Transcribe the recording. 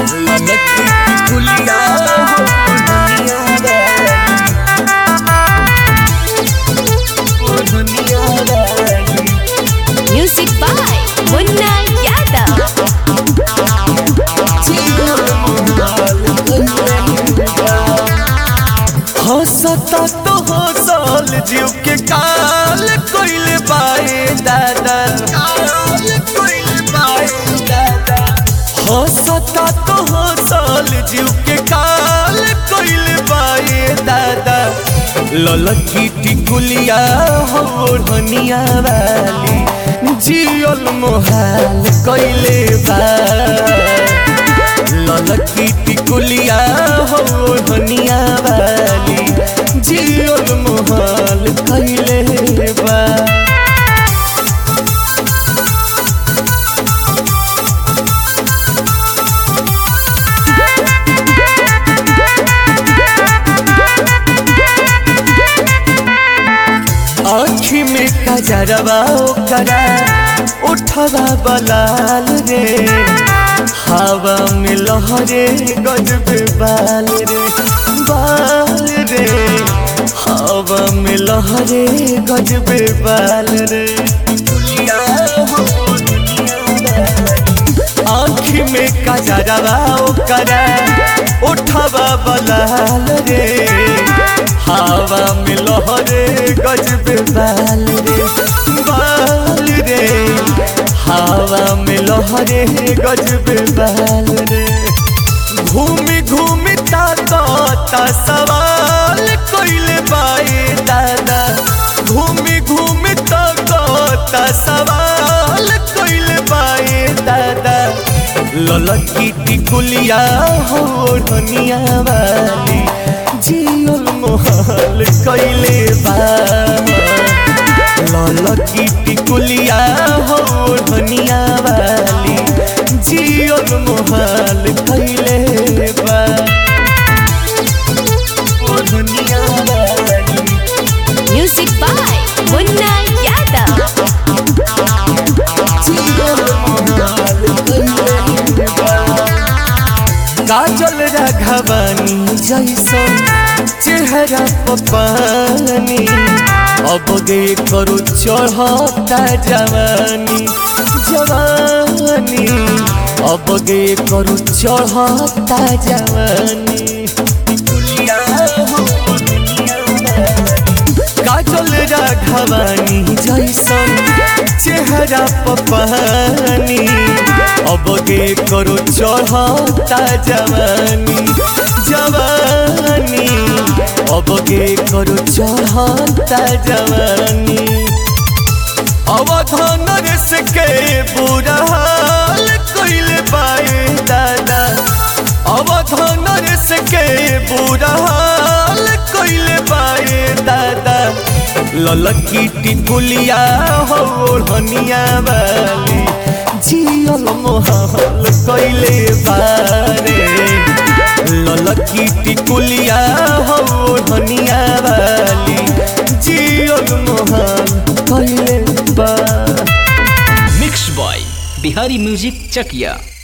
ललकी टिकुलिया हो दुनिया वाली ओ दुनिया वाली Music by Munna Yadav. हंसता तो हंसल जीव के काल कोइल बाए दादा काल कोइल बाए दादा हंसता तो हंसल जीव के काल कोइल बाए दादा ललकी टिकुलिया हो धनिया वाली जियल मोहाल कोइले बा ललकी टिकुलिया हो धनिया वाली जियल मोहल कैले बा आँखी में कजरवा ओकरा उठवा बलाल रे हवा में लहरे गजबे बाल रे बाल रे हवा में लहरे गजबे बाल रे दुनिया हो दुनिया वाली। आँखी में कजरवा ओकरा उठवा बलाल रे हवा में लहरे गजबे बाल रे बाल रे हवा में लहरे गजबे बाल रे घूमी घूमी ताता सवाल कोइले बाए दादा घूमी घूमी ताता सवाल कोइले बाए दादा ललकी टिकुलिया हो धनिया वाली जियल मोहल कैले बा ललकी टिकुलिया हो धनिया वाली जियल मोहल कैले बा ओ धनिया वाली Music by Munna Yadav. काजल राघवानी जैसन चेहरा पपानी अब गे करू चढ़ता जवानी जवानी अब गे करू चढ़ता जवानी दुनिया हो दुनिया वाली। काजल राघवानी जैसन चेहरा पपानी अब गे करो चढ़ता जवानी जवानी अब गे करो चढ़ता जवानी अवधान रस के बुरा हाल कोइल बाए दादा अवधान रस के बुरा हाल कोइल बाए दादा ललकी टिकुलिया हो धनिया वाली जियल मोहल कैले बारे ललकी टिकुलिया हो धनिया वाली जियल मोहल कैले बा मिक्स बॉय बिहारी म्यूजिक चकिया